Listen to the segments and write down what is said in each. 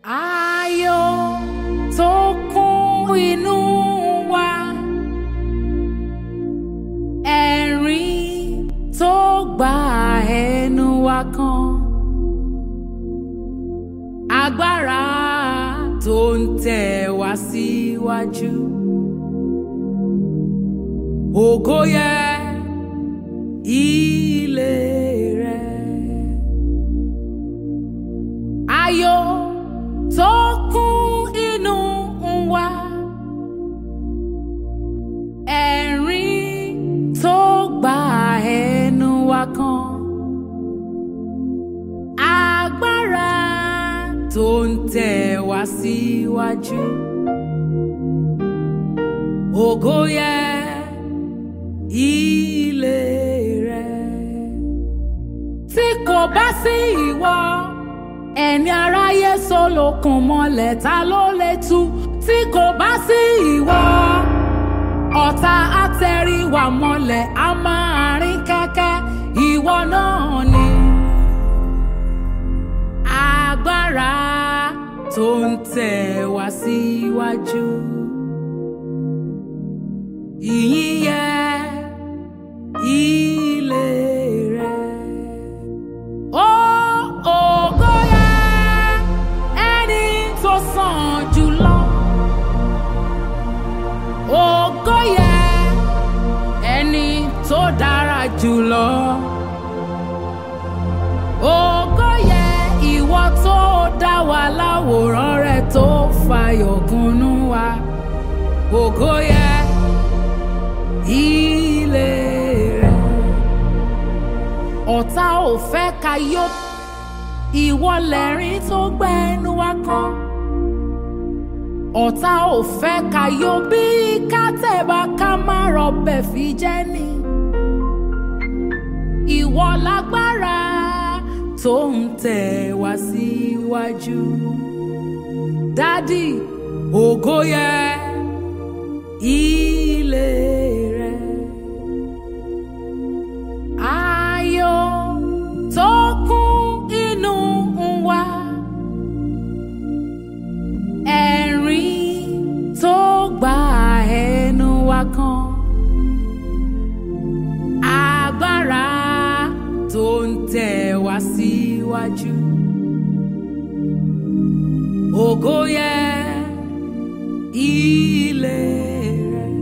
Ayọ̀ tó kún inú wa, ẹ̀rín tó gba ẹnu wa kan, agbára tó ń tẹ̀ wá síwájú. Ògo yẹ ilé rẹ̀. Ayọ̀ tó kún inú wa, ẹ̀rín tó gba ẹnu wa kan, agbára tó ń tẹ̀ wá síwájú. Ògo yẹ ilé rẹ̀. Tí kò bá sí ìwọ, ẹni aráyé solókun mọ́lẹ̀ ta ló lè tú? Tí kò bá sí ìwọ, ọ̀tá àtẹ̀ríwá mọ́lẹ̀ a máa rìn kẹ́kẹ́ ìwọ náà ni. Agbára tó ń tẹ̀ wá síwájú. Ìyìn yẹ ilé rẹ̀. Ó ògo yẹ ẹni tó sàn jùlọ. Ògo yẹ ẹni tó dára jùlọ. Ògo yẹ ìwọ tó dá wa láwòrán rẹ̀ tó fàyọ̀ kúnnú wa. Ògo yẹ ilé rẹ̀. Ọ̀tá ò fẹ́ ká yó, ìwọ lẹ̀rín tó gbẹ́nu wa kan. Ọ̀tá ò fẹ́ ká yó bí ká tẹ̀bà ká má rọbẹ̀ fi jẹ́ ni. Ìwọ lágbára tó ń tẹ̀ wá síwájú. Dádì, ògo yẹ ilé rẹ̀. Ayọ̀ tó kún inú wa, ẹ̀rín tó gba ẹnu wa kan, agbára tó ń tẹ̀ wá síwájú. Ògo yẹ ilé rẹ̀.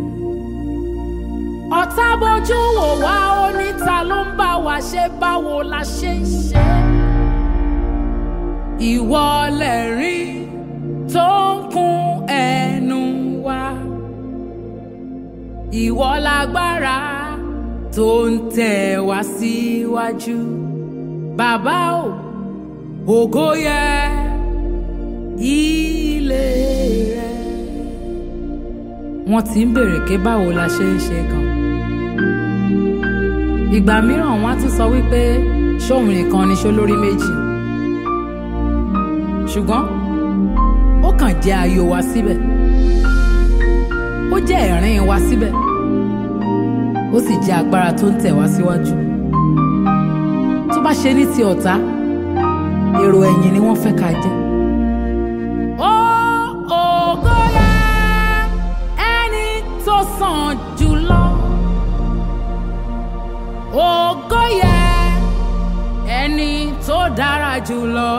Ọ̀tá bójú wò wá ó níta ló ń bá wa ṣe báwo la ṣe ń ṣe. Ìwọ lẹ̀rín tó ń kún ẹnu wa. Ìwọ lágbára tó ń tẹ̀ wá síwájú. Bàbá o, ògo yẹ ilé rẹ̀. Wọ́n ti ń bèrè pé báwo la ṣe ń ṣe gan. Ìgbà mìíràn wọ́n á tún sọ wípé ṣóun nìkan ni ṣó lórí méjì. Ṣùgbọ́n ó kàn jẹ́ ayọ̀ wa síbẹ̀. Ó jẹ́ ẹ̀rín wa síbẹ̀. Ó sì jẹ́ agbára tó ń tẹ̀ wá síwájú. Tó bá ṣe ní ti ọ̀tá, èrò ẹ̀yìn ni wọ́n fẹ́ ká jẹ́. Ó ògo yẹ ẹni tó sàn jùlọ. Ògo yẹ ẹni tó dára jùlọ.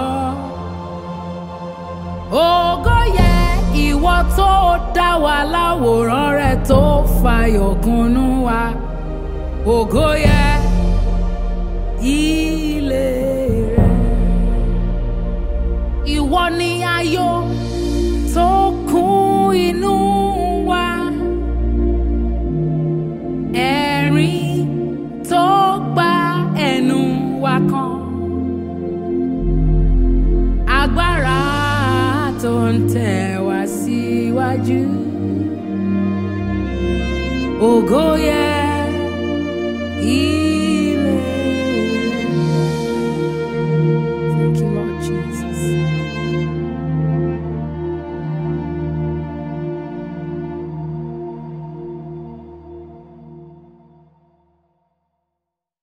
Ògo yẹ ìwọ tó dá wa láwòrán rẹ̀ tó fàyọ̀ kúnnú wa. Ògo yẹ ilé rẹ̀. Ìwọ ni ayọ̀ tó kún inú wa. Ẹ̀rín tó gba ẹnu wa kan. Agbára tó ń tẹ̀ wá síwájú. Ògo